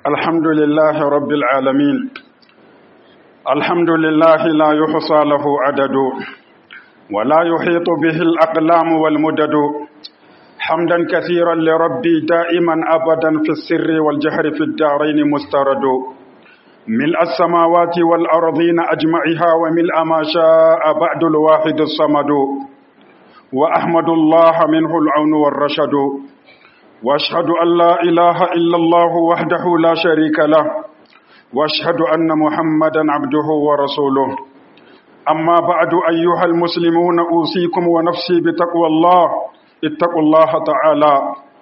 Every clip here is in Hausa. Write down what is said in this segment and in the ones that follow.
الحمد لله رب العالمين الحمد لله لا يحصى له عدد ولا يحيط به الأقلام والمدد حمدا كثيرا لربي دائما أبدا في السر والجهر في الدارين مسترد ملء السماوات والأرضين أجمعها وملء ما شاء بعد الواحد الصمد وأحمد الله منه العون والرشد واشهد ان لا اله الا الله وحده لا شريك له واشهد ان محمدا عبده ورسوله اما بعد ايها المسلمون اوصيكم ونفسي بتقوى الله اتقوا الله تعالى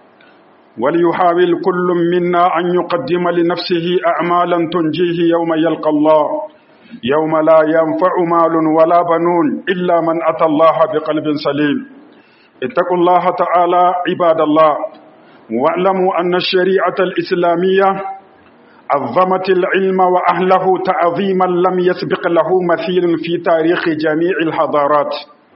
وليحاول كل منا ان يقدم لنفسه اعمالا تنجيه يوم يلقى الله يوم لا ينفع مال ولا بنون الا من اتى الله بقلب سليم اتقوا الله تعالى عباد الله واعلموا أن الشريعة الإسلامية عظمت العلم وأهله تعظيما لم يسبق له مثيل في تاريخ جميع الحضارات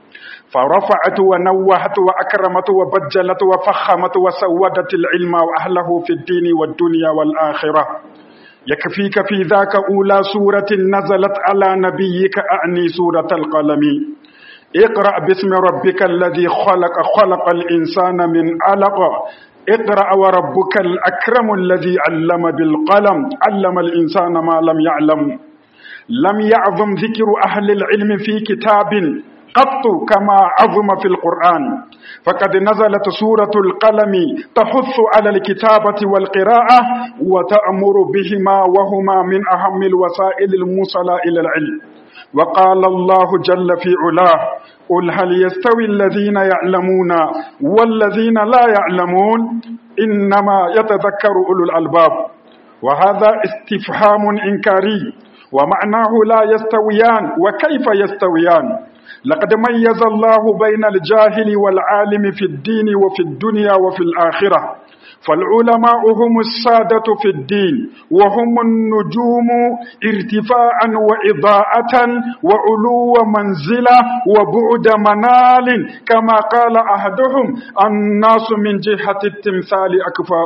فرفعت ونوهت وأكرمت وبجلت وفخمت وسودت العلم وأهله في الدين والدنيا والآخرة يكفيك في ذاك أولى سورة نزلت على نبيك أعني سورة القلم اقرأ باسم ربك الذي خلق خلق الإنسان من علق اقرأ وربك الأكرم الذي علم بالقلم علم الإنسان ما لم يعلم لم يعظم ذكر أهل العلم في كتاب قط كما عظم في القرآن فقد نزلت سورة القلم تحث على الكتابة والقراءة وتأمر بهما وهما من أهم الوسائل الموصلة إلى العلم وقال الله جل في علاه قل هل يستوي الذين يعلمون والذين لا يعلمون إنما يتذكر أولو الألباب وهذا استفهام إنكاري ومعناه لا يستويان وكيف يستويان لقد ميز الله بين الجاهل والعالم في الدين وفي الدنيا وفي الآخرة فالعلماء هم السادة في الدين وهم النجوم ارتفاعا وإضاءة وعلو منزلة وبعد منال كما قال أحدهم الناس من جهة التمثال أكفاء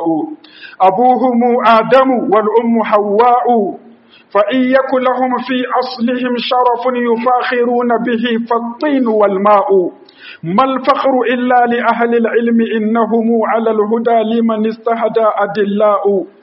أبوهم آدم والأم حواء فإن يكن لهم في أصلهم شرف يفاخرون به فالطين والماء ما الفخر إلا لأهل العلم إنهم على الهدى لمن استهدى أدلاء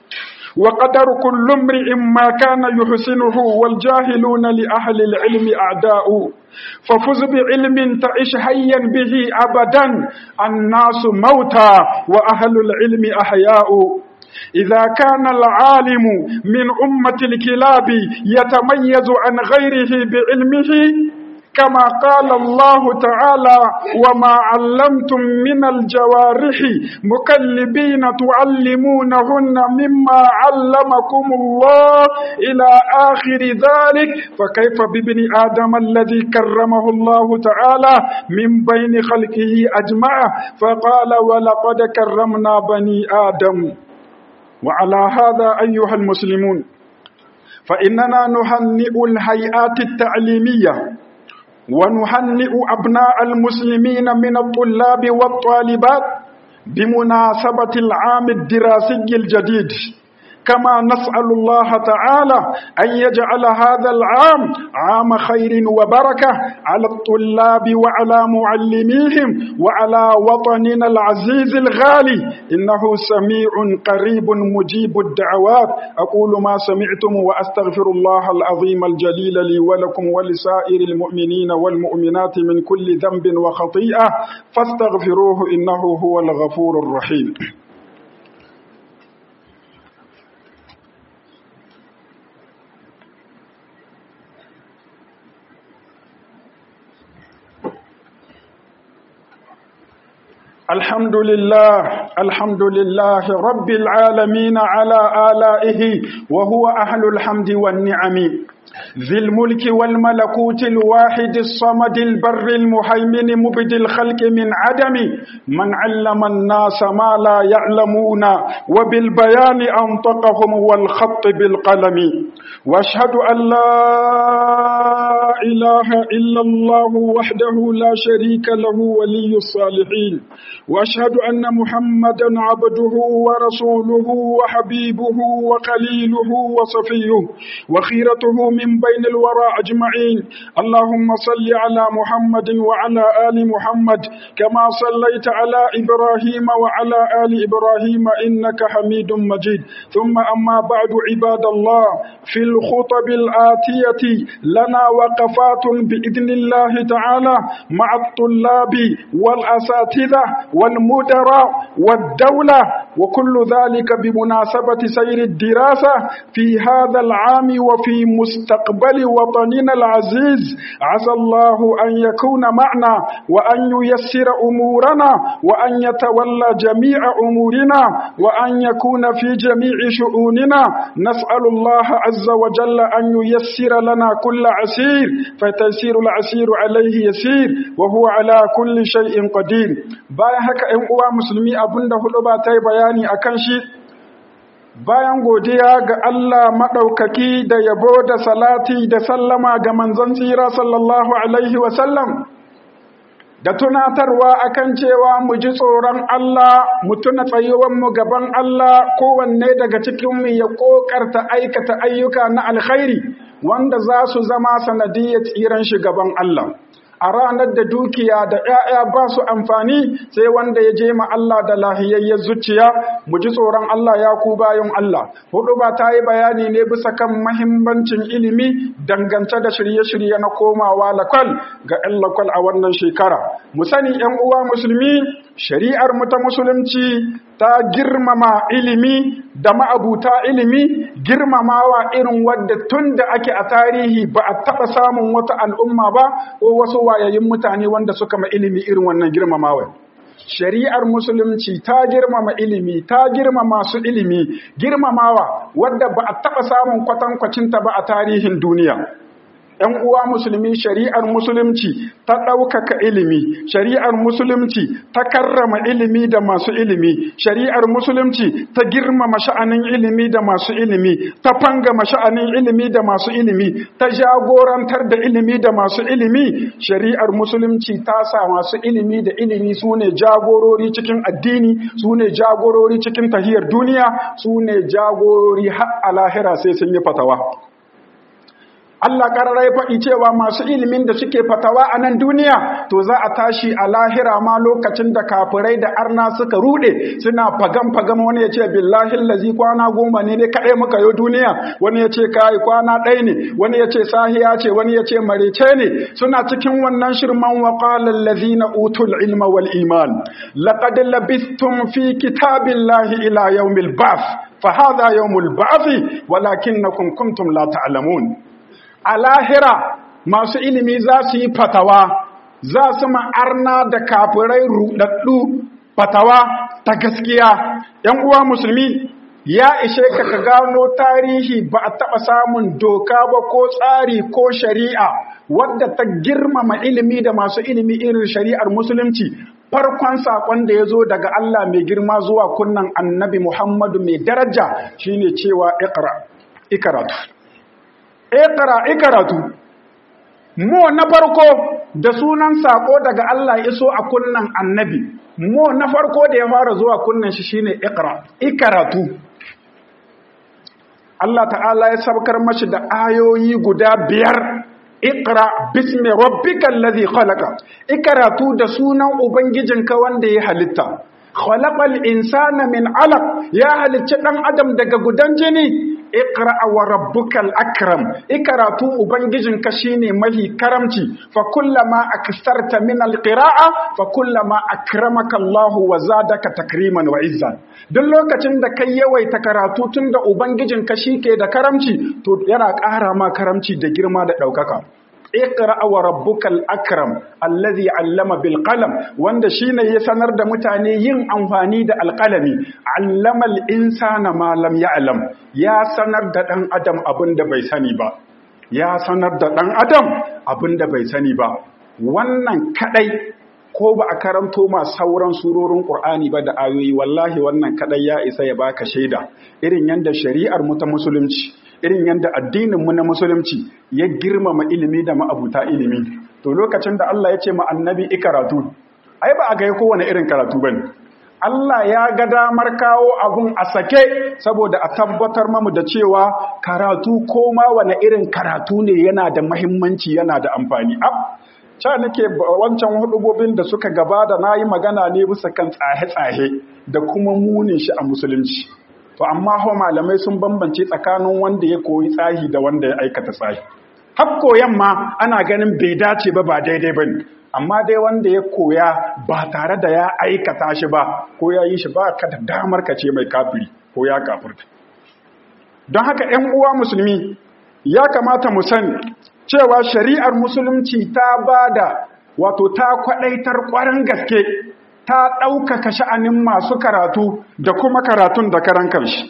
وقدر كل امرئ ما كان يحسنه والجاهلون لأهل العلم أعداء ففز بعلم تعش حيا به أبدا الناس موتى وأهل العلم أحياء إذا كان العالم من أمة الكلاب يتميز عن غيره بعلمه كما قال الله تعالى وما علمتم من الجوارح مكلبين تعلمونهن مما علمكم الله إلى آخر ذلك فكيف بابن آدم الذي كرمه الله تعالى من بين خلقه أجمع فقال ولقد كرمنا بني آدم وعلى هذا أيها المسلمون فإننا نهنئ الهيئات التعليمية ونهنئ أبناء المسلمين من الطلاب والطالبات بمناسبة العام الدراسي الجديد كما نسأل الله تعالى أن يجعل هذا العام عام خير وبركة على الطلاب وعلى معلميهم وعلى وطننا العزيز الغالي إنه سميع قريب مجيب الدعوات أقول ما سمعتم وأستغفر الله العظيم الجليل لي ولكم ولسائر المؤمنين والمؤمنات من كل ذنب وخطيئة فاستغفروه إنه هو الغفور الرحيم الحمد لله الحمد لله رب العالمين على آلائه وهو أهل الحمد والنعم ذي الملك والملكوت الواحد الصمد البر المهيمن مبدي الخلق من عدم من علم الناس ما لا يعلمون وبالبيان أنطقهم والخط بالقلم واشهد أن لا إله إلا الله وحده لا شريك له ولي الصالحين واشهد أن محمد محمدا عبده ورسوله وحبيبه وخليله وصفيه وخيرته من بين الورى أجمعين اللهم صل على محمد وعلى آل محمد كما صليت على إبراهيم وعلى آل إبراهيم إنك حميد مجيد ثم أما بعد عباد الله في الخطب الآتية لنا وقفات بإذن الله تعالى مع الطلاب والأساتذة والمدراء والدولة وكل ذلك بمناسبة سير الدراسة في هذا العام وفي مستقبل وطننا العزيز عسى الله أن يكون معنا وأن ييسر أمورنا وأن يتولى جميع أمورنا وأن يكون في جميع شؤوننا نسأل الله عز وجل أن ييسر لنا كل عسير فتيسير العسير عليه يسير وهو على كل شيء قدير bayan haka ‘yan uwa musulmi abinda hudu ba ta yi bayani a kan shi bayan godiya ga Allah maɗaukaki da yabo da salati da sallama ga manzon tsira sallallahu alaihi wasallam da tunatarwa akan cewa mu ji tsoron Allah mu tuna tsayuwanmu gaban Allah kowanne daga cikinmu ya ƙoƙarta aikata ayyuka na alkhairi wanda za su zama sanadiyyar tsiran shi gaban Allah a ranar da dukiya da ‘ya'ya ba su amfani sai wanda ya je ma Allah da lahiyayyar zuciya mu ji tsoron Allah ya ku bayan Allah. Hudu ba ta yi bayani ne bisa kan mahimmancin ilimi dangance da shirye-shirye na komawa lakwal ga ‘yan lakwal a wannan shekara. Mu sani ‘yan uwa musulmi, shari'ar mu ta musulunci ta girmama ilimi da ma'abuta ilimi girmamawa irin wadda tun da ake a tarihi ba a taɓa samun wata al'umma ba ko wasu wayayin mutane wanda suka ma ilimi irin wannan girmamawa. Shari'ar musulunci ta girmama ilimi, ta girmama su ilimi, girmamawa wadda ba a taɓa samun kwatankwacinta ba a tarihin duniya. ‘yan uwa musulmi shari'ar musulunci ta ɗaukaka ilimi, shari'ar musulunci ta karrama ilimi da masu ilimi, shari'ar musulunci ta girmama sha'anin ilimi da masu ilimi, ta fangama sha'anin ilimi da masu ilimi, ta jagorantar da ilimi da masu ilimi, shari'ar musulunci ta sa masu ilimi da ilimi su ne jagorori cikin addini, su ne jagorori cikin tahiyar duniya, su ne jagorori har a lahira sai sun yi fatawa. Allah ƙararai faɗi cewa masu ilimin da suke fatawa a nan duniya to za a tashi a lahira ma lokacin da kafirai da arna suka ruɗe suna fagam-fagam wani ya ce billahi lazi kwana goma ne ne kaɗai muka yi duniya wani ya ce kayi kwana ɗaya ne wani ya ce sahiya ce wani ya ce marece ne suna cikin wannan shirman wa qala allazina utul ilma wal iman laqad labistum fi kitabillahi ila yawmil ba'th fa hadha yawmul ba'th walakinnakum kuntum la ta'lamun a lahira masu ilimi za su yi fatawa za su ma'arna da kafirai rudaddu fatawa ta gaskiya ‘yan uwa musulmi ya ishe ka ka gano tarihi ba a taɓa samun doka ba ko tsari ko shari'a wadda ta girmama ilimi da masu ilimi irin shari'ar musulunci farkon saƙon da ya zo daga Allah mai girma zuwa kunnan annabi Muhammadu mai daraja shine cewa ikaratu ikra ikaratu mo na farko da sunan sako daga Allah iso a kunnan annabi mo na farko da ya fara zuwa kunnan shi shine ikra ikaratu Allah ta'ala ya sabkar mashi da ayoyi guda biyar Iqra bismi rabbikal ladhi khalaqa ikaratu da sunan ubangijinka wanda ya halitta khalaqal insana min alaq ya halicci dan adam daga gudan jini iqra wa rabbukal akram ikaratu ubangijinka shine mahi karamci fa kullama aksarta min alqira'a fa kullama akramaka Allah wa zadaka takriman wa izzan duk lokacin da kai yawaita karatu tunda ubangijinka shike da karamci to yana ƙara ma karamci da girma da ɗaukaka iqra wa rabbukal akram allazi allama bil qalam wanda shine ya sanar da mutane yin amfani da alqalami allama al insana ma lam ya'lam ya sanar da dan adam abinda bai sani ba ya sanar da dan adam abinda bai sani ba wannan kadai ko ba a karanto ma sauran surorin Qur'ani ba da ayoyi wallahi wannan kadai ya isa ya baka shaida irin yanda shari'ar mu ta musulunci irin yanda addinin mu na musulunci ya girmama ilimi da ma'abuta ilimi to lokacin da Allah ya ce ma annabi ikaratu ai ba a ga kowane irin karatu bane Allah ya ga damar kawo abun a sake saboda a tabbatar mamu da cewa karatu ko ma wane irin karatu ne yana da mahimmanci yana da amfani ab ca nake wancan hudubobin da suka gabata na yi magana ne bisa kan tsahe-tsahe da kuma munin shi a musulunci to amma hau malamai sun bambance tsakanin wanda ya koyi tsahi da wanda ya aikata tsahi har koyan ma ana ganin bai dace ba ba daidai ba ne amma dai wanda ya koya ba tare da ya aikata shi ba ko ya yi shi ba ka da damar ka ce mai kafiri ko ya kafirta don haka 'yan uwa musulmi ya kamata mu sani cewa shari'ar musulunci ta ba da wato ta kwaɗaitar ƙwarin gaske ta ɗaukaka sha'anin masu karatu da kuma karatun da karan kanshi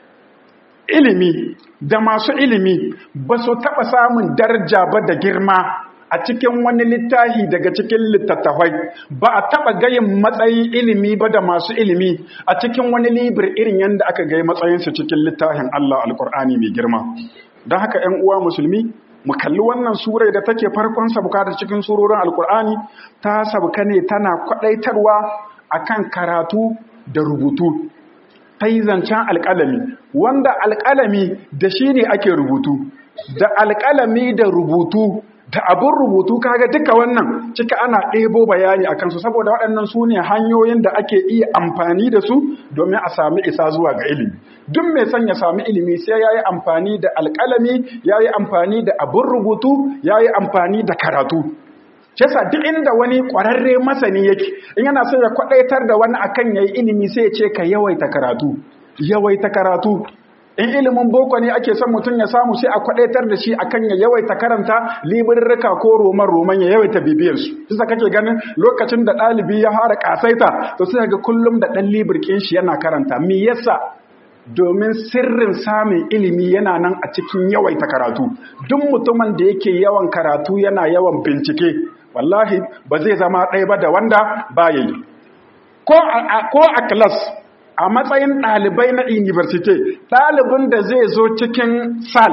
ilimi da masu ilimi ba su taɓa samun daraja ba da girma a cikin wani littafi daga cikin littattafai ba a taɓa gayin matsayin ilimi ba da masu ilimi a cikin wani libir irin yadda aka gai matsayinsu cikin littafin Allah alkur'ani mai girma don haka ‘yan uwa musulmi mu kalli wannan surai da take farkon sabuka da cikin surorin alkur'ani ta sabuka ne tana kwaɗaitarwa akan karatu da rubutu ta yi zancen alƙalami wanda alƙalami da shi ne ake rubutu da alƙalami da rubutu da abin rubutu kaga duka wannan cika ana ɗebo bayani a kansu saboda waɗannan su ne hanyoyin da ake iya amfani da su domin a sami isa zuwa ga ilimi duk mai son ya sami ilimi sai ya yi amfani da alƙalami ya yi amfani da abin rubutu ya yi amfani da karatu Shesa duk inda wani ƙwararre masani yake in yana so ya kwaɗaitar da wani akan ya yi ilimi sai ya ce ka yawaita karatu yawaita karatu in ilimin boko ne ake son mutum ya samu sai a kwadaitar da shi akan ya yawaita karanta libirrika ko roman roman ya yawaita bibiyar su sai kake ganin lokacin da ɗalibi ya fara kasaita to sai ga kullum da ɗan libirkin shi yana karanta me yasa domin sirrin samun ilimi yana nan a cikin yawaita karatu duk mutumin da yake yawan karatu yana yawan bincike wallahi ba zai zama ɗaya ba da wanda ba yi ko a class a matsayin ɗalibai na university ɗalibin da zai zo cikin sal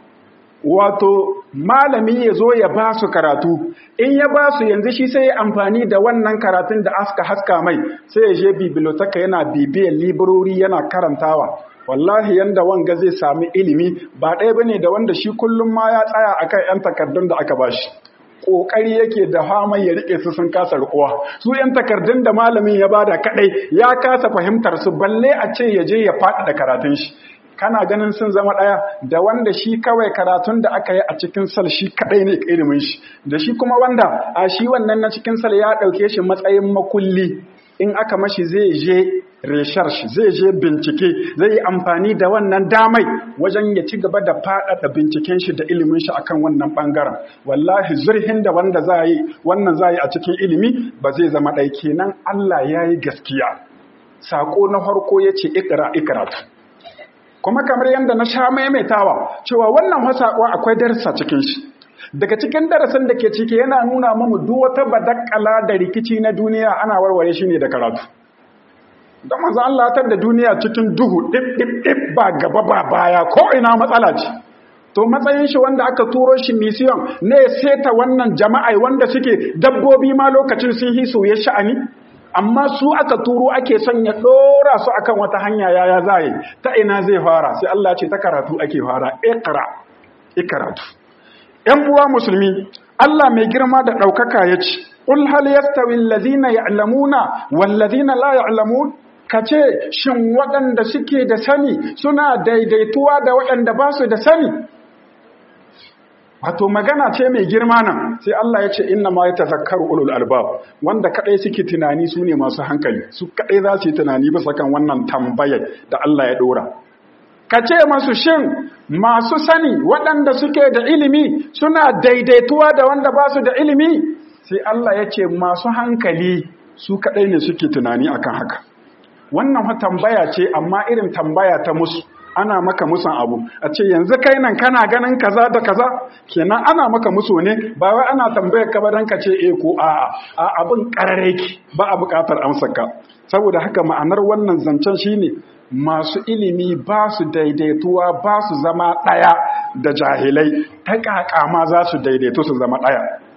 wato malami ya zo ya ba su karatu in ya ba su yanzu shi sai amfani da wannan karatun da aska haska mai sai ya je biblioteka yana bibiyar librori yana karantawa wallahi yanda wanga zai sami ilimi ba ɗaya bane da wanda shi kullum ma ya tsaya akan 'yan takardun da aka bashi kokari yake da fama ya rike su sun kasa rikuwa su yan takardun da malamin ya bada kadai ya kasa fahimtar su balle a ce ya je ya faɗi da karatun shi kana ganin sun zama ɗaya da wanda shi kawai karatun da aka yi a cikin sal shi kadai ne ilimin shi da shi kuma wanda a shi wannan na cikin sal ya ɗauke shi matsayin makulli in aka mashi zai je research zai je bincike zai yi amfani da wannan damai wajen ya ci gaba da faɗaɗa binciken shi da ilimin shi akan wannan ɓangaren wallahi zurhin da wanda za yi wannan za yi a cikin ilimi ba zai zama ɗai kenan Allah ya yi gaskiya saƙo na farko ya ce ikira ikiratu kuma kamar yadda na sha maimaitawa cewa wannan saƙo akwai darasa cikin shi daga cikin darasin da ke ciki yana nuna mamu duk wata badakala da rikici na duniya ana warware shi ne da karatu don manzo Allah tar da duniya cikin duhu dip dip dip ba gaba ba baya ko ina matsala ce to matsayin shi wanda aka turo shi mission ne seta wannan jama'a wanda suke dabbobi ma lokacin sun hi soye sha'ani amma su aka turo ake son ya dora su akan wata hanya yaya zai ta ina zai fara sai Allah ce ta karatu ake fara iqra ikratu ‘yan uwa musulmi, Allah mai girma da ɗaukaka ya ce, Ƙul hal yastawi allazina ya'lamuna wallazina la ya'lamun ka ce shin waɗanda suke da sani suna daidaituwa da waɗanda ba su da sani wato magana ce mai girma nan sai Allah ya ce inna ma yatazakkaru ulul albab wanda kadai suke tunani su ne masu hankali su kadai za su yi tunani bisa kan wannan tambayar da Allah ya dora ka ce masu shin masu sani waɗanda suke da ilimi suna daidaituwa da wanda ba su da ilimi sai Allah ya ce masu hankali su kaɗai ne suke tunani akan haka wannan tambaya ce amma irin tambaya ta musu ana maka musan abu a ce yanzu kai nan kana ganin kaza da kaza kenan ana maka musu ne ba wai ana tambayar ka ba dan ka ce eh ko a'a a abin karare ki ba a buƙatar amsarka saboda haka ma'anar wannan zancen shine masu ilimi ba su daidaituwa ba su zama ɗaya da jahilai ta ƙaƙa ma za su daidaitu su zama ɗaya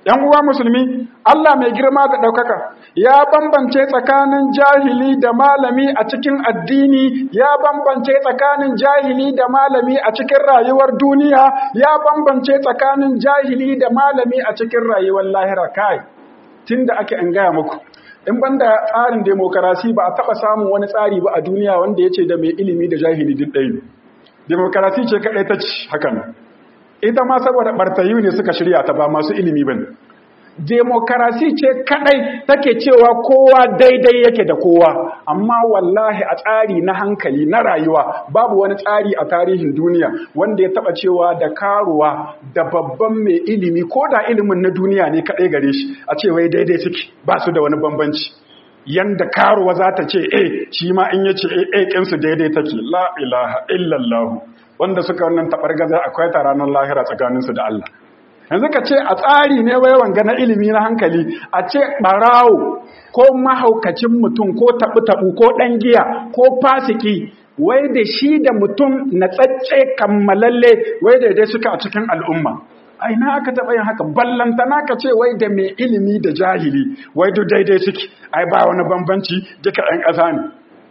‘yan uwa musulmi Allah mai girma da ɗaukaka ya bambance tsakanin jahili da malami a cikin addini ya bambance tsakanin jahili da malami a cikin rayuwar duniya ya bambance tsakanin jahili da malami a cikin rayuwar lahira kai tun da ake an gaya muku in banda tsarin demokarasi ba a taɓa samun wani tsari ba a duniya wanda ya ce da mai ilimi da jahili duk ɗaya demokarasi ce kaɗai ta ci hakan ita ma saboda ɓartayu ne suka shirya ta ba masu ilimi ba demokarasi ce kaɗai take cewa kowa daidai yake da kowa amma wallahi a tsari na hankali na rayuwa babu wani tsari a tarihin duniya wanda ya taɓa cewa da karuwa da babban mai ilimi ko da ilimin na duniya ne kaɗai gare shi a ce wai daidai suke ba su da wani bambanci yanda karuwa za ta ce e shi ma in ya ce e ƙinsu daidai take la ilaha illallah wanda suka wannan taɓargaza akwai ta ranar lahira tsakaninsu da Allah yanzu ka ce a tsari ne wai wanga na ilimi na hankali a ce ɓarawo ko mahaukacin mutum ko taɓu-taɓu ko ɗan giya ko fasiki wai da shi da mutum na tsacce kammalalle wai daidai suka a cikin al'umma a ina aka taɓa yin haka ballantana ka ce wai da mai ilimi da jahili wai duk daidai suke ai ba wani bambanci duka ɗan ƙasa ne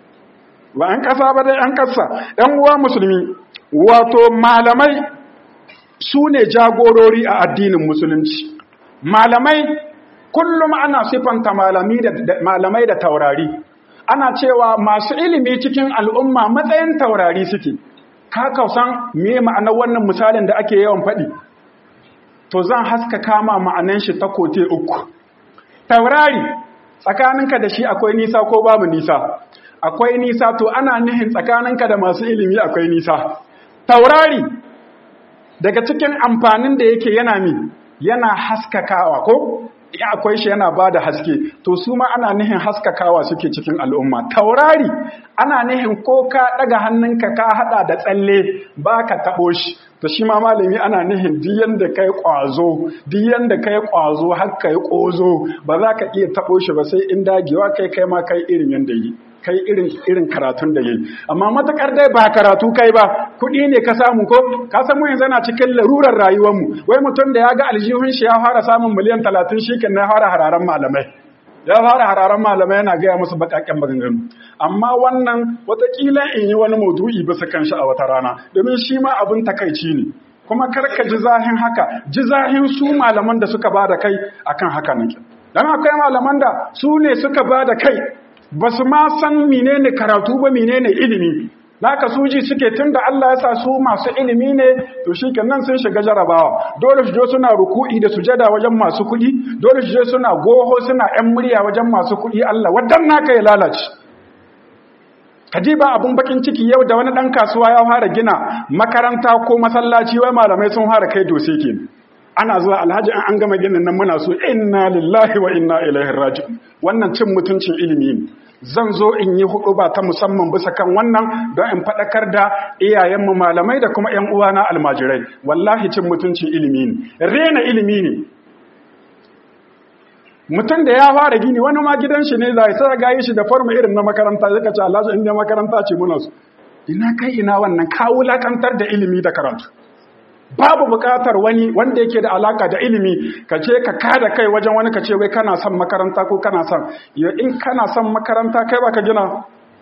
ba ɗan ƙasa ba dai ɗan ƙasa ɗan uwa musulmi wato malamai su ne jagorori a addinin musulunci malamai kullum ana sifanta malamai da taurari ana cewa masu ilimi cikin al'umma matsayin taurari suke ka kausan me ma'anar wannan misalin da ake yawan faɗi to zan haska kama ma'anan shi ta kote uku taurari tsakaninka da shi akwai nisa ko babu nisa akwai nisa to ana nihin tsakaninka da masu ilimi akwai nisa taurari daga cikin amfanin da yake yana mi yana haskakawa ko ya akwai shi yana bada haske to su ma ana nihin haskakawa suke cikin al'umma taurari ana nihin ko ka daga hannunka ka hada da tsalle baka tabo shi to shi ma malami ana nihin diyan da kai kwazo diyan da kai kwazo har kai kozo ba za ka iya tabo shi ba sai in dagewa kai kai ma kai irin yanda yi kai irin irin karatun da yayi amma matakar dai ba karatu kai ba kuɗi ne ka samu ko ka san mu yanzu na cikin larurar rayuwar mu wai mutum da ya ga aljihun shi ya fara samun miliyan 30 shikin na fara hararan malamai ya fara hararan malamai yana gaya musu bakakken maganganu amma wannan watakila in yi wani maudu'i bisa kan shi a wata rana domin shi ma abin takaici ne kuma karka ji zahin haka ji zahin su malaman da suka ba da kai akan haka nake dan akwai malaman da su ne suka ba da kai ba su ma san menene karatu ba menene ilimi naka suji suke tun da Allah ya sa su masu ilimi ne to shi nan sun shiga jarabawa dole su je suna ruku'i da sujada wajen masu kuɗi dole su je suna goho suna ƴan murya wajen masu kuɗi Allah wadan naka ya lalace Kadiba abun bakin ciki yau da wani ɗan kasuwa ya fara gina makaranta ko masallaci wai malamai sun fara kai dose kenan ana zuwa alhaji an an gama ginin nan muna so inna lillahi wa inna ilaihi raji'un wannan cin mutuncin ilimi ne zan zo in yi hudu ba ta musamman bisa kan wannan don in faɗakar da iyayenmu malamai da kuma 'yan uwana almajirai wallahi cin mutuncin ilimi ne rena ilimi ne mutum da ya fara gini wani ma gidan shi ne zai sai ga shi da forma irin na makaranta zaka ce Allah inda makaranta ce muna so ina kai ina wannan ka wulakantar da ilimi da karatu babu bukatar wani wanda yake da alaka da ilimi ka ce ka kada kai wajen wani ka ce wai kana son makaranta ko kana son ya in kana son makaranta kai baka gina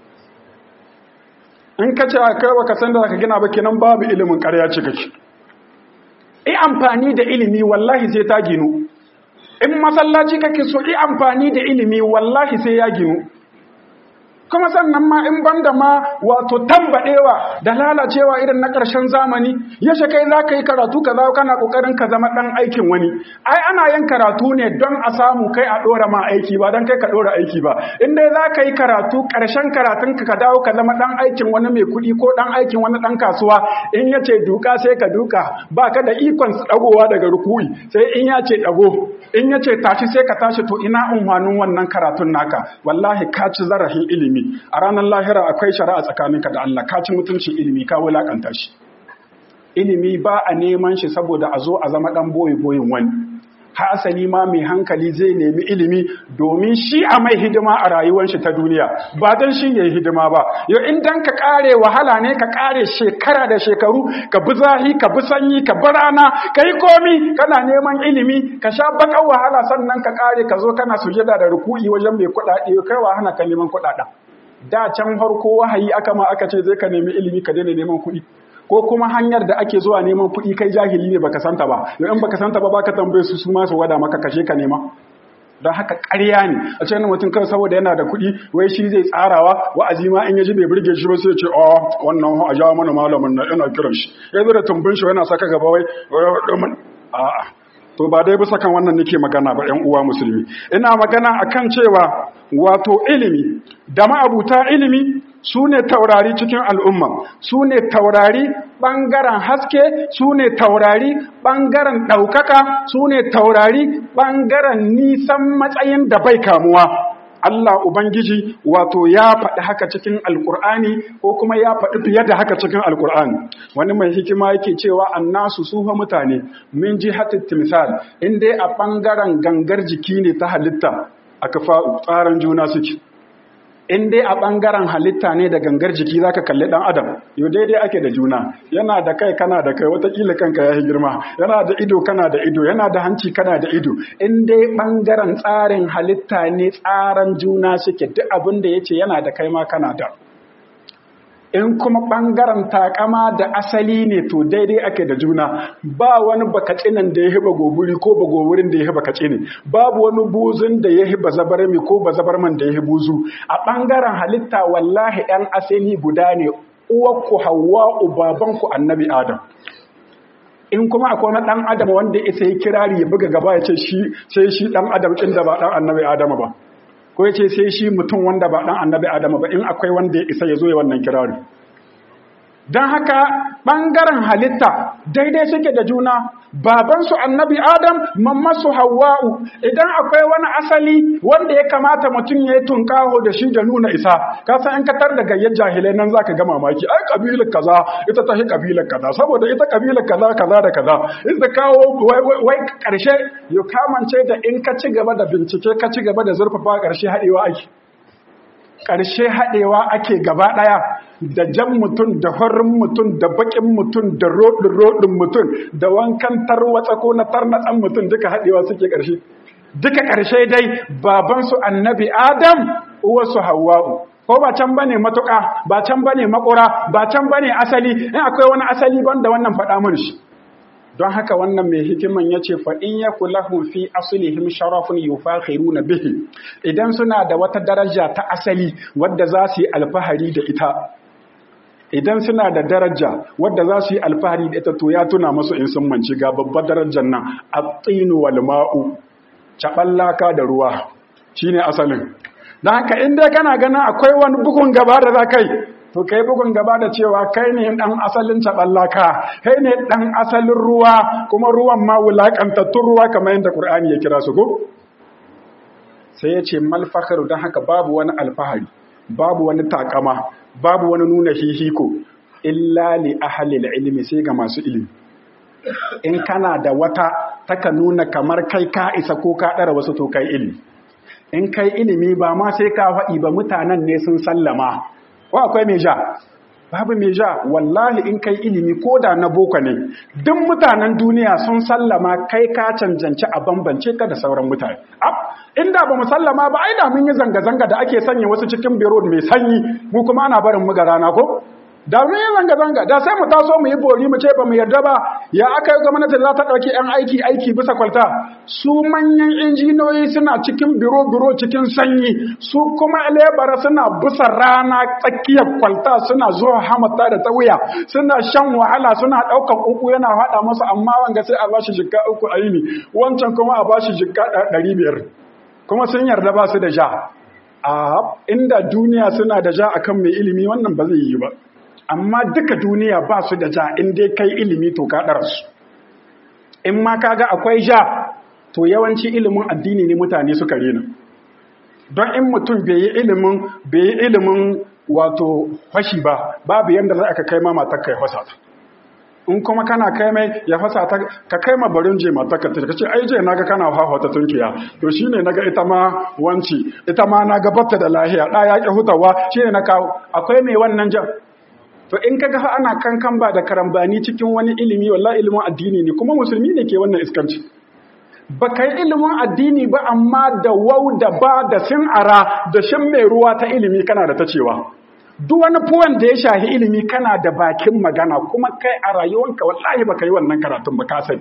in ka ce kai baka san da ka gina ba kenan babu ilimin ƙarya ce kake i amfani da ilimi wallahi sai ta ginu in masallaci kake so i amfani da ilimi wallahi sai ya ginu kuma sannan ma in banda ma wato tambadewa da lalacewa irin na ƙarshen zamani yaushe kai za ka yi karatu ka za kana ƙoƙarin ka zama ɗan aikin wani ai ana yin karatu ne don a samu kai a ɗora ma aiki ba don kai ka ɗora aiki ba in dai za ka yi karatu ƙarshen karatun ka ka dawo ka zama ɗan aikin wani mai kuɗi ko ɗan aikin wani ɗan kasuwa in ya ce duka sai ka duka ba ka da ikon ɗagowa daga rukuyi sai in ya ce ɗago in ya ce tashi sai ka tashi to ina unhwanin wannan karatun naka wallahi ka ci zarafin ilimi a ranar lahira akwai shari'a tsakaninka da Allah ka ci mutuncin ilimi ka wulakanta shi ilimi ba a neman shi saboda a zo a zama dan boye boyin wani hasali ma mai hankali zai nemi ilimi domin shi a mai hidima a rayuwar shi ta duniya ba don shi ne hidima ba yau in dan ka kare wahala ne ka kare shekara da shekaru ka bi zahi ka bi sanyi ka bi rana ka yi komi kana neman ilimi ka sha bakan wahala sannan ka kare ka zo kana sujada da ruku'i wajen mai kuɗaɗe kai wa hana ka neman kuɗaɗen da can farko wahayi aka ma aka ce zai ka nemi ilimi ka daina neman kuɗi ko kuma hanyar da ake zuwa neman kuɗi kai jahili ne baka santa ba yau in baka santa ba baka tambaye su su ma su wada maka kashe ka nema don haka ƙarya ne a cikin mutum kawai saboda yana da kuɗi wai shi zai tsarawa wa'azi ma in yaji bai burge shi ba sai ya ce a wannan a jawo mana malamin na ina kiran shi ya zo da tumbin shi yana saka gaba wai a'a to ba dai bisa kan wannan nake magana ba ƴan uwa musulmi ina magana akan cewa wato ilimi da ma'abuta ilimi su ne taurari cikin al'umma su ne taurari ɓangaren haske su ne taurari ɓangaren ɗaukaka su ne taurari ɓangaren nisan matsayin da bai kamuwa Allah Ubangiji wato ya faɗi haka cikin Alƙur'ani ko kuma ya faɗi fiye da haka cikin Alƙur'ani. Wani mai hikima yake cewa annasu sufa mutane min ji timsal in dai a ɓangaren gangar jiki ne ta halitta aka tsaran juna suke. in dai a ɓangaren halitta ne da gangar jiki zaka kalli ɗan adam yau daidai ake da juna yana da kai kana da kai watakila kanka ya yi girma yana da ido kana da ido yana da hanci kana da ido in dai ɓangaren tsarin halitta ne tsaran juna suke duk abin da ya ce yana da kai ma kana da in kuma ɓangaren takama da asali ne to daidai ake da juna ba wani bakacinan da ya hiba goburi ko ba goburin da ya hiba kacini babu wani buzun da ya hiba zabarmi ko ba zabarman da ya buzu a ɓangaren halitta wallahi ɗan asali guda ne uwarku hawa babanku annabi adam in kuma akwai wani ɗan adam wanda ya sai kirari ya buga gaba ya ce shi sai shi ɗan adam ɗin da ba ɗan annabi adam ba ko ya ce sai shi mutum wanda ba ɗan annabi adama ba in akwai wanda ya isa ya zo ya wannan kirari don haka ɓangaren halitta daidai suke da juna babansu annabi adam mammasu hawa'u idan akwai wani asali wanda ya kamata mutum ya yi tunkaho da shi da nuna isa kasan in katar da gayyar jahilai nan za ka ga mamaki ai kabilar kaza ita ta hi kabilar kaza saboda ita kabilar kaza kaza da kaza in da kawo wai karshe ya kamance da in ka ci gaba da bincike ka ci gaba da zurfafa karshe haɗewa ake ƙarshe haɗewa ake gaba ɗaya da jan mutum da farin mutum da baƙin mutum da roɗin-roɗin mutum da wankan tarwatsa ko na tarnatsan mutum duka haɗewa suke ƙarshe duka ƙarshe dai babansu annabi adam uwarsu hawa'u ko ba can bane matuƙa ba can bane makura ba can bane asali in akwai wani asali banda wannan faɗa mun shi don haka wannan mai hikiman ya ce fa'in ya kula fi asulihim sharafin yufakhiru na bihi idan suna da wata daraja ta asali wadda za su yi alfahari da ita idan suna da daraja wadda za su yi alfahari da ita to ya tuna masu in sun manci ga babbar darajar nan a tsinu wal ma'u caɓallaka da ruwa shine asalin don haka in dai kana ganin akwai wani bugun gaba da za kai to kai bugun gaba da cewa kai ne dan asalin taballaka kai ne dan asalin ruwa kuma ruwan ma wulakantattun ruwa kamar yadda Qur'ani ya kira su ko sai ya ce mal fakharu dan haka babu wani alfahari babu wani takama babu wani nuna hihiko illa li ahli ilmi sai ga masu ilimi in kana da wata taka nuna kamar kai ka isa ko ka dara wasu to kai ilimi in kai ilimi ba ma sai ka faɗi ba mutanen ne sun sallama ko akwai mai ja babu mai ja wallahi in kai ilimi ko da na boko ne duk mutanen duniya sun sallama kai ka cancanci a bambance ka da sauran mutane inda ba mu sallama ba ai da mun yi zanga-zanga da ake sanya wasu cikin biro mai sanyi mu kuma ana barin mu ga rana ko da mun yi zanga-zanga da sai mu taso mu yi bori mu ce ba mu yarda ba ya aka yi gwamnati za ta ɗauki 'yan aiki aiki bisa kwalta su manyan injiniyoyi suna cikin biro-biro cikin sanyi su kuma lebara suna bisa rana tsakiyar kwalta suna zuwa hamata da ta wuya suna shan wahala suna ɗaukar uku yana haɗa masu amma wanga sai a bashi jikka uku a yini wancan kuma a bashi jikka ɗari biyar kuma sun yarda ba su da ja a inda duniya suna da ja akan mai ilimi wannan ba zai yi ba amma duka duniya ba su da ja in dai kai ilimi to ka su in ma kaga akwai ja to yawanci ilimin addini ne mutane suka rena don in mutum bai yi ilimin bai yi ilimin wato fashi ba babu yanda za ka kai ma matar kai fasa ta in kuma kana kai mai ya fasa ta ka kai ma barin je mata ka ce ai je naga kana hawa ta tunkiya to shine naga ita ma wanci ita ma naga batta da lahiya da ya ki hutawa shine na kawo akwai mai wannan jan to in kaga fa ana kankan ba da karambani cikin wani ilimi wallahi ilimin addini ne kuma musulmi ne ke wannan iskanci ba kai ilimin addini ba amma da wau da ba da sin ara da shin mai ruwa ta ilimi kana da ta cewa duk wani fuwan da ya shahi ilimi kana da bakin magana kuma kai a rayuwanka wallahi baka yi wannan karatun ba ka sani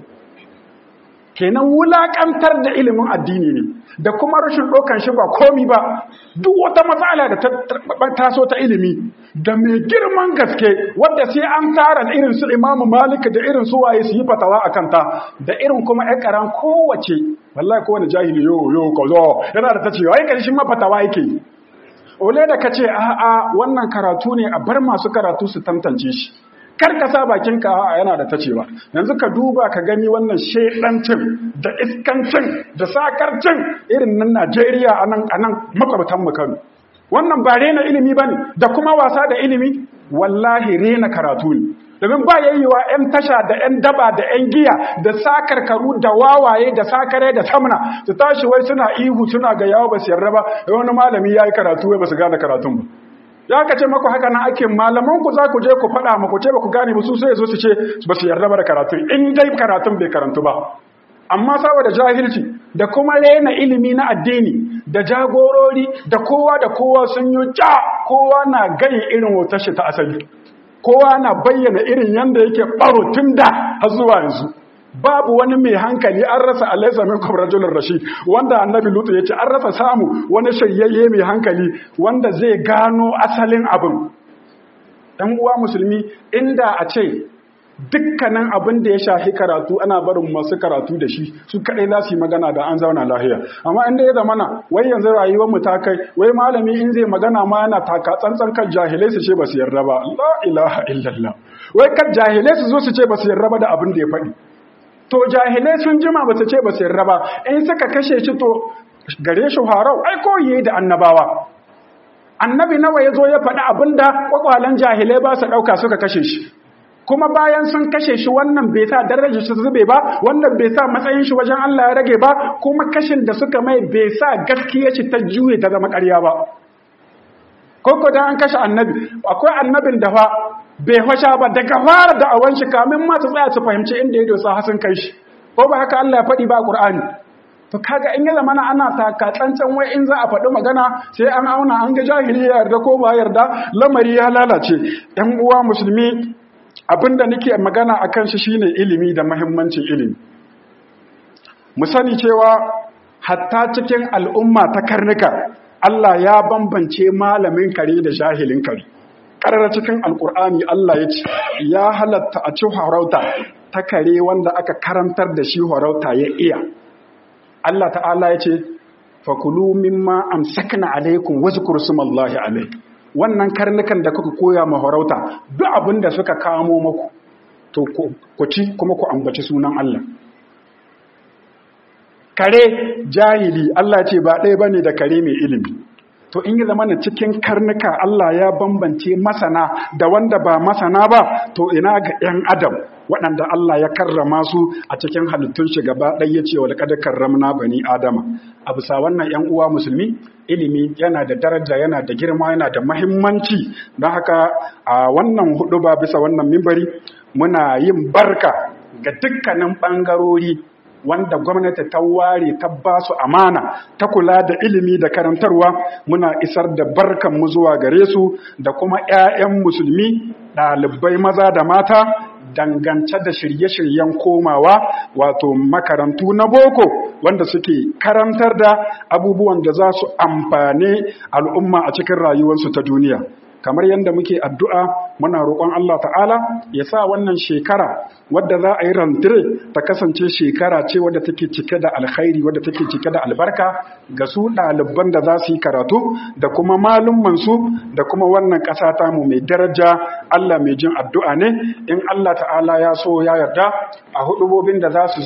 kenan wulakantar da ilimin addini ne da kuma rashin ɗaukan shi ba komi ba duk wata matsala da ta taso ta ilimi da mai girman gaske wadda sai an tara irin su imamu malik da irin su waye su yi fatawa a kanta da irin kuma ya karan kowace wallahi kowane jahili yo yo kazo yana da ta cewa ai karshen ma fatawa yake ole da kace a a wannan karatu ne a bar masu karatu su tantance shi kar ka sa bakin ka yana da tacewa yanzu ka duba ka gani wannan shedancin da iskancin da sakarcin irin nan Najeriya anan anan makwabtan mu Kano wannan ba rena ilimi bane da kuma wasa da ilimi wallahi rena karatu ne domin ba yayyewa 'yan tasha da 'yan daba da 'yan giya da sakarkaru da wawaye da sakare da samna su tashi wai suna ihu suna ga yawo ba su yarda ba wani malami ya yi karatu wai ba su gane karatun ba ya ka ce maku haka na ake malaman ku za ku je ku faɗa maku ce ba ku gane ba su sai zo su ce ba su yarda ba da karatun in dai karatun bai karantu ba amma saboda jahilci da kuma rena ilimi na addini da jagorori da kowa da kowa sun yi ja kowa na gani irin wutar shi ta asali kowa na bayyana irin yanda yake baro tun da har zuwa yanzu babu wani mai hankali an rasa alaisa min rajulun rashid wanda annabi lutu ya ce an rasa samu wani shayayye mai hankali wanda zai gano asalin abin ɗan uwa musulmi inda a ce dukkanin abin da ya shahi karatu ana barin masu karatu da shi su kaɗai za su yi magana da an zauna lahiya amma inda ya zamana wai yanzu rayuwar mu ta kai wai malami in zai magana ma yana taka tsantsan kan jahilai su ce ba su yarda ba la ilaha illallah wai kan jahilai su zo su ce ba su yarda ba da abin da ya faɗi to jahilai sun jima ba su ce ba su yarda ba in suka kashe shi to gare shi harau ai ko yi da annabawa annabi nawa ya zo ya faɗi abin da kwakwalen jahilai ba su ɗauka suka kashe shi kuma bayan sun kashe shi wannan bai sa darajar shi zube ba wannan bai sa matsayin shi wajen Allah ya rage ba kuma kashin da suka mai bai sa gaskiya shi ta juye ta zama ƙarya ba koko dan an kashe annabi akwai annabin da fa bai fasha ba daga fara da awan shi kamin ma su tsaya su fahimci inda ya dosa hasin kai shi ko ba haka Allah ya faɗi ba Qur'ani to kaga in ya zama ana taka tsantsan wai in za a faɗi magana sai an auna an ga jahili ya yarda ko ba yarda lamari ya lalace ɗan uwa musulmi abinda nake magana akan shi shine ilimi da muhimmancin ilimi mu sani cewa hatta cikin al'umma ta karnuka Allah ya bambance malamin kare da jahilin kare ƙarar cikin alƙur'ani Allah ya ce ya halatta a ci harauta ta kare wanda aka karantar da shi harauta ya iya Allah ta'ala ya ce fakulu mimma amsakna alaikum wazkuru smallahi alaikum wannan karnukan da kuka koya ma harauta duk abin da suka kamo maku to ku ci kuma ku ambaci sunan Allah kare jahili Allah ce ba ɗaya bane da kare mai ilimi to in yi zama cikin karnuka Allah ya bambance masana da wanda ba masana ba to ina ga 'yan adam waɗanda Allah ya karrama su a cikin halittun shi gaba ɗaya ce wa laƙadar karramna bani adama a bisa wannan 'yan uwa musulmi ilimi yana da daraja yana da girma yana da mahimmanci don haka a wannan hudu ba bisa wannan mimbari muna yin barka ga dukkanin ɓangarori wanda gwamnati ta ware ta ba su amana ta kula da ilimi da karantarwa muna isar da barkan mu zuwa gare su da kuma 'ya'yan musulmi ɗalibai maza da mata dangance da shirye-shiryen komawa wato makarantu na boko wanda suke karantar da abubuwan da za su amfane al'umma a cikin rayuwarsu ta duniya kamar yadda muke addu'a muna roƙon Allah ta'ala ya sa wannan shekara wadda za a yi rantire ta kasance shekara ce wadda take cike da alkhairi wadda take cike da albarka ga su ɗaliban da za su yi karatu da kuma malummansu da kuma wannan ƙasa tamu mai daraja Allah mai jin addu'a ne in Allah ta'ala ya so ya yarda a hudubobin da za su zo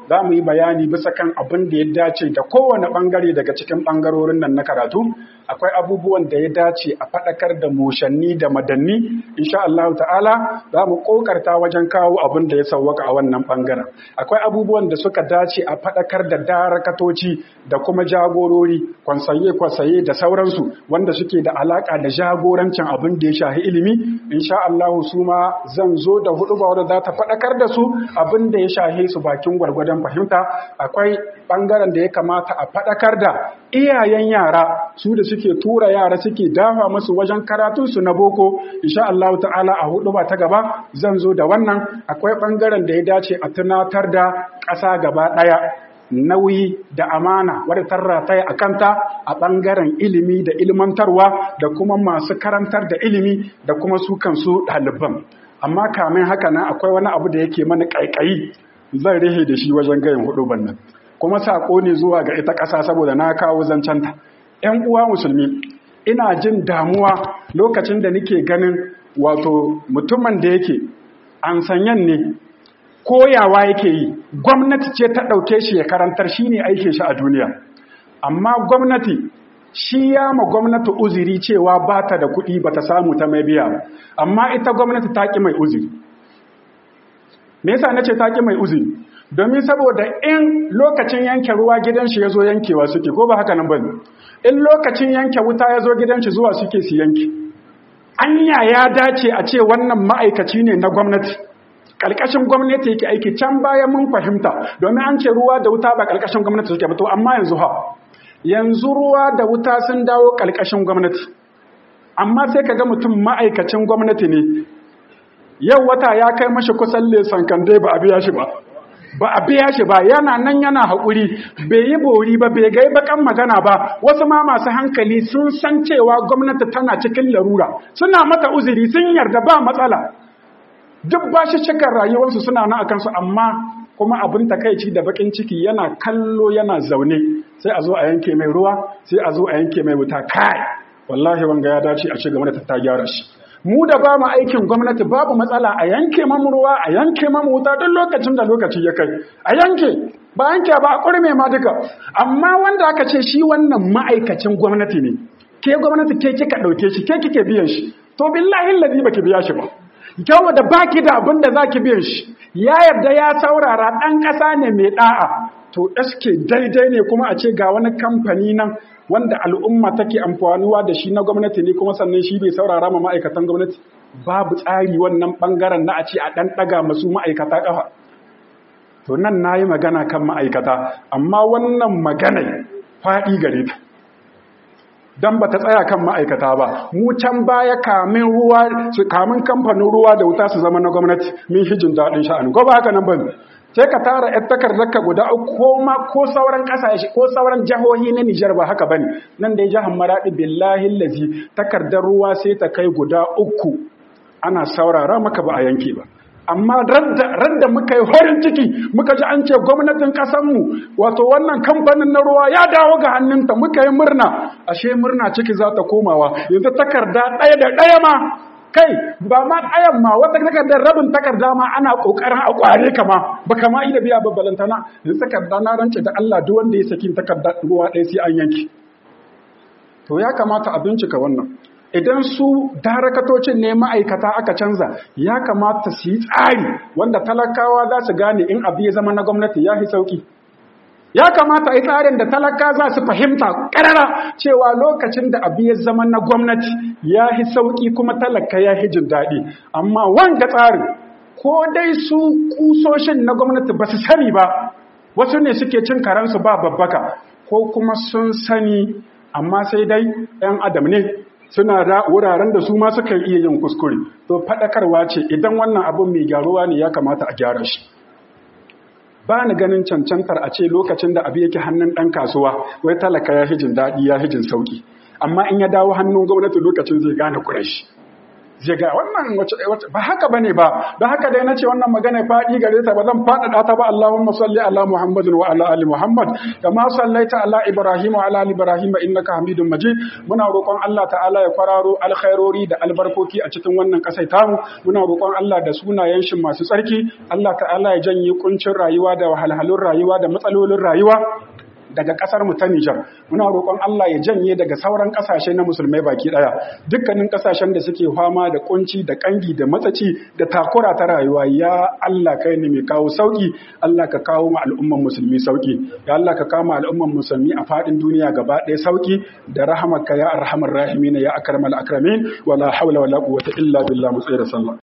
za mu yi bayani bisa kan abin da ya dace da kowane ɓangare daga cikin ɓangarorin nan na karatu akwai abubuwan da ya dace a faɗakar da mushanni da madanni insha Allah ta'ala za mu ƙoƙarta wajen kawo abin da ya sauwaka a wannan ɓangaren akwai abubuwan da suka dace a faɗakar da darakatoci da kuma jagorori kwansaye-kwansaye da sauransu wanda suke da alaƙa da jagorancin abin da ya shahi ilimi insha Allah su ma zan zo da hudu ba wadda za ta faɗakar da su abin da ya shahe su bakin gwargwadon fahimta akwai ɓangaren da ya kamata a faɗakar da iyayen yara su da suke tura yara suke dafa musu wajen karatunsu na boko insha Allah ta'ala a hudu ba ta gaba zan zo da wannan akwai ɓangaren da ya dace a tunatar da ƙasa gaba ɗaya nauyi da amana wadda ta rataya a kanta a ɓangaren ilimi da ilmantarwa da kuma masu karantar da ilimi da kuma su kansu ɗaliban amma kamin haka nan akwai wani abu da yake mana ƙaiƙayi zan rihe da shi wajen gayin hudu bannan kuma saƙo ne zuwa ga ita ƙasa saboda na kawo zancenta ‘yan uwa musulmi ina jin damuwa lokacin da nake ganin wato mutumin da yake an sanyan ne koyawa yake yi gwamnati ce ta ɗauke shi ya karantar shi ne aikin shi a duniya amma gwamnati shi ya ma gwamnati uziri cewa ba ta da kuɗi ba ta samu ta mai biya amma ita gwamnati ta ƙi mai uziri me yasa nace ta ƙi mai uziri domin saboda in lokacin yanke ruwa gidan shi ya zo yankewa suke ko ba haka nan ba in lokacin yanke wuta ya zo gidan shi zuwa suke su yanke anya ya dace a ce wannan ma'aikaci ne na gwamnati ƙarƙashin gwamnati yake aiki can baya mun fahimta domin an ce ruwa da wuta ba ƙarƙashin gwamnati suke ba to amma yanzu ha yanzu ruwa da wuta sun dawo ƙarƙashin gwamnati amma sai ka ga mutum ma'aikacin gwamnati ne yau wata ya kai mashi kusan lesan kande ba a biya shi ba ba a biya shi ba yana nan yana haƙuri bai yi bori ba bai gai bakan magana ba wasu ma masu hankali sun san cewa gwamnati tana cikin larura suna mata uzuri sun yarda ba matsala duk ba shi cikar rayuwarsu suna nan akan su amma kuma abin takaici da bakin ciki yana kallo yana zaune sai a zo a yanke mai ruwa sai a zo a yanke mai wuta kai wallahi wanga ya dace a ce gwamnati ta gyara shi mu da ba mu aikin gwamnati babu matsala a yanke mamu ruwa a yanke mamu wuta duk lokacin da lokaci ya kai a yanke ba yanke ba a kurme ma duka amma wanda aka ce shi wannan ma'aikacin gwamnati ne ke gwamnati ke kika dauke shi ke kike biyan shi to billahi ladi baki biya shi ba kyau da baki da abin da zaki biyan shi ya yarda ya saurara dan kasa ne mai da'a to eske daidai ne kuma a ce ga wani kamfani nan wanda al'umma take amfanuwa da shi na gwamnati ne kuma sannan shi bai saurara ma ma'aikatan gwamnati babu tsari wannan bangaren na a ce a ɗan ɗaga masu ma'aikata ƙafa to nan na yi magana kan ma'aikata amma wannan magana faɗi gare ta don ba ta tsaya kan ma'aikata ba mu can baya kamin ruwa kamin kamfanin ruwa da wuta su zama na gwamnati min hijin daɗin sha'ani ko ba haka nan ba sai ka tara ‘yar takardarka guda ko ma ko sauran ƙasashe ko sauran jihohi na Nijar ba haka bane nan dai jihar Maradi billahi lazi takardar ruwa sai ta kai guda uku ana saurara maka ba a yanke ba amma radda muka yi horin ciki muka ji an ce gwamnatin ƙasanmu wato wannan kamfanin na ruwa ya dawo ga hannunta muka yi murna ashe murna ciki za ta komawa yanzu takarda ɗaya da ɗaya ma kai ba ma ayan ma wata takardar rabin takarda ma ana kokarin a kware ka ma ba kama ida biya babbalanta na yanzu takarda na rance da Allah duk wanda ya saki takarda ruwa ɗaya sai an yanki to ya kamata a bincika wannan idan su darakatocin ne ma'aikata aka canza ya kamata su yi tsari wanda talakawa za su gane in abu ya zama na gwamnati ya fi sauki ya kamata a yi tsarin da talaka za su fahimta ƙarara cewa lokacin da abu ya zama na gwamnati ya fi sauƙi kuma talaka ya fi jin daɗi amma wanga tsarin ko dai su kusoshin na gwamnati ba su sani ba wasu ne suke cin karansu ba babbaka ko kuma sun sani amma sai dai 'yan adam ne suna da wuraren da su ma suka iya yin kuskure to faɗakarwa ce idan wannan abin mai gyaruwa ne ya kamata a gyara shi ba ni ganin cancantar a ce lokacin da abu yake hannun ɗan kasuwa wai talaka ya hijin daɗi ya hijin sauƙi amma in ya dawo hannun gwamnati lokacin zai gane kurashi zai ga wannan wace ba haka bane ba don haka dai nace wannan magana fadi gare ta ba zan fadada ta ba Allahumma salli ala Muhammadin wa ala ali Muhammad kama sallaita ala Ibrahim wa ala ali Ibrahim innaka Hamidum Majid muna roƙon Allah ta'ala ya kwararo alkhairori da albarkoki a cikin wannan kasai tamu muna roƙon Allah da sunayen shi masu tsarki Allah ta'ala ya janye kuncin rayuwa da wahalhalun rayuwa da matsalolin rayuwa daga kasar mu ta Nijar muna roƙon Allah ya janye daga sauran kasashe na musulmai baki daya dukkanin kasashen da suke fama da kunci da kangi da matsaci da takura ta rayuwa ya Allah kai ne mai kawo sauki Allah ka kawo ma al'umman musulmi sauki ya Allah ka kawo ma al'umman musulmi a fadin duniya gaba ɗaya sauki da rahamarka ya arhamar rahimin ya akramal akramin wala hawla wala quwwata illa billah mu tsaya da sallah